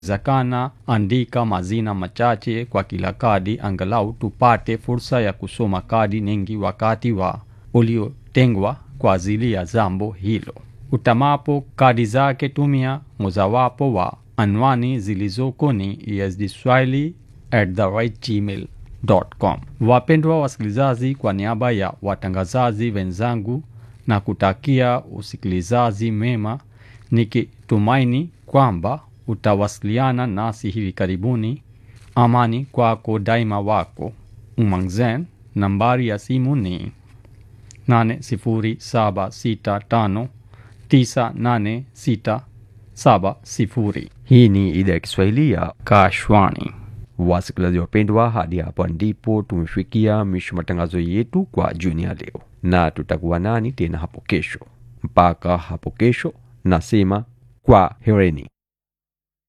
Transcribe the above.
zakana andika mazina machache kwa kila kadi angalau tupate fursa ya kusoma kadi nyingi wakati wa uliotengwa kwa ajili ya jambo hilo. Utamapo kadi zake tumia mojawapo wa anwani zilizoko ni esdswahili at the right gmail.com. Wapendwa wasikilizaji, kwa niaba ya watangazaji wenzangu na kutakia usikilizaji mema, nikitumaini kwamba utawasiliana nasi hivi karibuni. Amani kwako daima, wako Umangzen. Nambari ya simu ni 80765986670. Hii ni idhaa ya Kiswahili ya Kashwani. wasikilizaji wapendwa, hadi hapa ndipo tumefikia mwisho matangazo yetu kwa jioni ya leo, na tutakuwa nani tena hapo kesho. Mpaka hapo kesho, nasema kwa hereni.